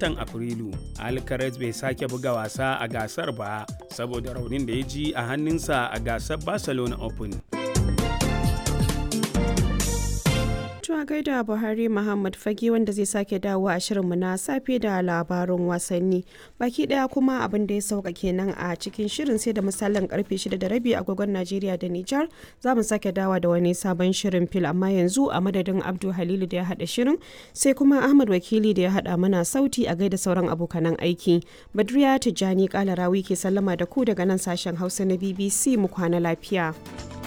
watan Afrilu. Alcaraz bai sake buga wasa a gasar ba saboda raunin da ya ji a hannunsa a gasar Barcelona Open. a gaida Buhari Muhammad Fage wanda zai sake dawo a shirinmu na safe da labarun wasanni. Baki daya kuma abin da ya sauka kenan a cikin shirin sai da misalin karfe 6 da rabi agogon Najeriya da Nijar za mu sake dawa da wani sabon shirin fil amma yanzu a madadin Abdu Halilu da ya hada shirin sai kuma Ahmad Wakili da ya hada mana sauti a gaida sauran abokanan aiki. Badriya Tijjani Kalarawi ke sallama da ku daga nan sashen Hausa na BBC mu kwana lafiya.